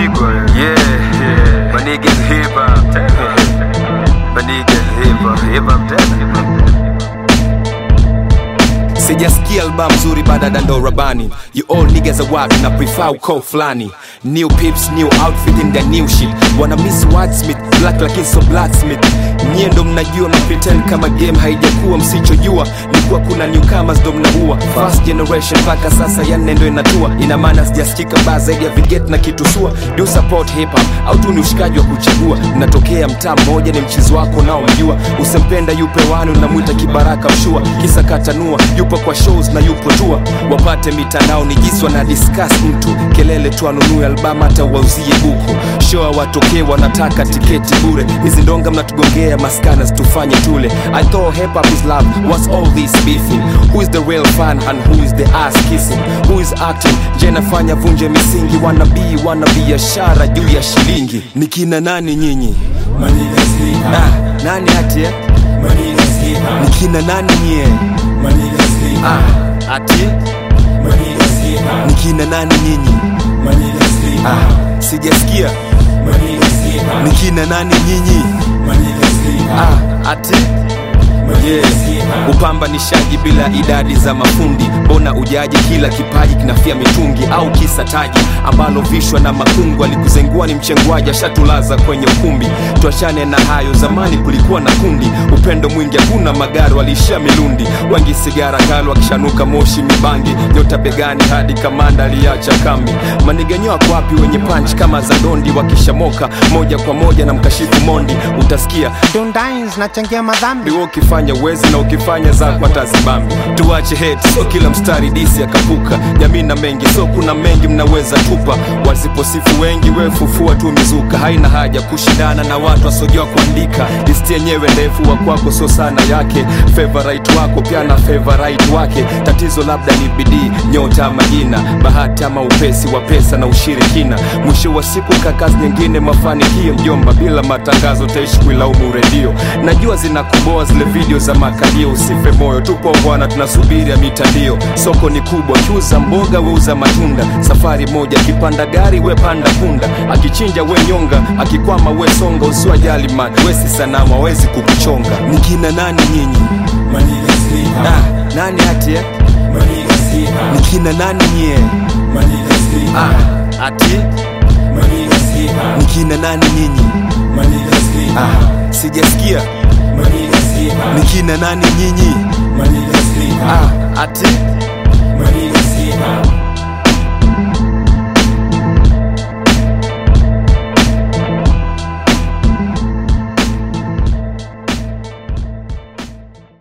Pigwa. Yeah, yeah. My niggas hip hop. My niggas hip hop. Hip hop tena. sijasikia albamu nzuri baada ya dando rabani you all niggas are wapi na prefer ukoo fulani new pips new outfit in the new shit wana miss wordsmith black lakini so blacksmith nyie ndo mnajua na pretend kama game haijakuwa msichojua ni kuwa kuna newcomers ndo mnaua first generation mpaka sasa ya nne ndo inatua ina maana sijasikika baa zaidi ya viget na kitusua do support hip hop au tu ni ushikaji wa kuchagua mnatokea mtaa mmoja ni mchizi wako nao mjua usempenda yupe wani unamwita kibaraka mshua kisa katanua yupo kwa shows na yupo tua wapate mitandao ni jiswa na discuss mtu kelele tu anunue albamu hata wauzie buku show watokee wanataka tiketi bure hizi ndonga mnatugongea maskana tufanye tule i thought hip hop is love what's all this beefing who is the real fan and who is the ass kissing who is acting je nafanya vunje misingi wanabii wana biashara juu ya shilingi ni kina nani nyinyi Manigas hip hop, ah, nani ati eh? manigas hip ni hop, kina nani nyie manigas hip hop, ah, ati manigas hip ni hop, kina nani nyinyi manigas hip hop, ah, sijasikia manigas hip ni hop, kina nani nyinyi manigas hip hop, ah, ati manigas hip hop. upambanishaji bila idadi za mafundi mbona ujaji kila kipaji kinafia mitungi au kisa taji ambalo vishwa na makungu alikuzengua ni mchengwaji ashatulaza kwenye ukumbi tuachane na hayo zamani kulikuwa na kundi upendo mwingi hakuna magari waliishia milundi wengi sigara kali wakishanuka moshi mibangi nyota begani hadi kamanda aliacha kambi maniganyo wako wapi wenye panch kama za dondi wakishamoka moja kwa moja na mkashifu mondi utasikia Dundines nachangia madhambi Ndiwo ukifanya uwezi na ukifanya zako atazibambi tuache hate so kila mstari disi akapuka jamii na mengi so kuna mengi mnaweza tupa wasiposifu wengi we fufua tu mizuka haina haja kushindana na watu wasiojua kuandika listi yenyewe ndefu wa kwako so sana yake favorite wako pia na favorite wake tatizo labda ni bidii nyota majina bahati ama upesi wa pesa na ushirikina mwisho wa siku kakazi nyingine mafanikio mjomba bila matangazo taishi kuilaumu redio najua zinakuboa zile video za makalio usife moyo tupo bwana tunasubiri ya mitandio soko ni kubwa kiuza mboga weuza matunda safari moja akipanda gari we panda punda akichinja we nyonga akikwama we songa usiwajali man wesi sanamu hawezi kukuchonga ni kina nani nyinyi Manigas hip hop, ah, nani ati eh? manigas hip ni hop, kina nani nyie manigas hip hop, ah, ati manigas hip ni hop, kina nani nyinyi manigas hip hop, ah, sijasikia manigas hip ni hop, kina nani nyinyi manigas hip hop, ah, ati manigas hip hop,